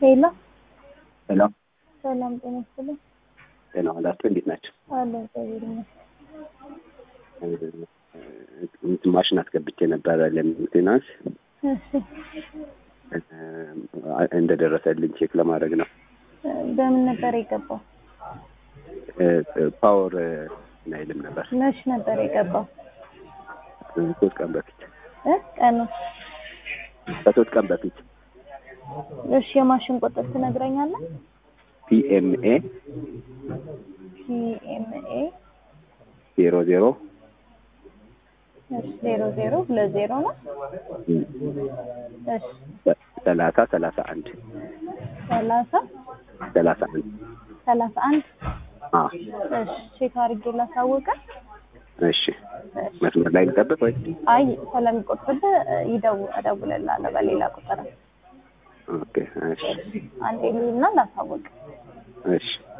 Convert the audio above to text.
ሄሎ ሄሎ ሰላም ጤና ይስጥልኝ። ጤና ዋላችሁ? እንዴት ናቸው? አለ እግዚአብሔር ይመስገን። እንትን ማሽን አስገብቼ ነበረ ለሜንቴናንስ እሺ እንደደረሰልኝ ቼክ ለማድረግ ነው። በምን ነበር የገባው? ፓወር አይልም ነበር መች ነበር የገባው? ሶስት ቀን በፊት እ ቀኑ ከሶስት ቀን በፊት እሺ የማሽን ቁጥር ትነግረኛለህ? ፒኤምኤ ፒኤምኤ ዜሮ ዜሮ እሺ ዜሮ ዜሮ ሁለት ዜሮ ነው። እሺ ሰላሳ ሰላሳ አንድ ሰላሳ ሰላሳ አንድ ሰላሳ አንድ አዎ እሺ ቼክ አድርጌ ላሳውቀ እሺ መስመር ላይ ልጠብቅ ወይ? አይ ስለሚቆጥርብህ ይደው እደውልልሃለሁ በሌላ ቁጥር ኦኬ እሺ አንዴ ልሂድና ላሳውቅ እሺ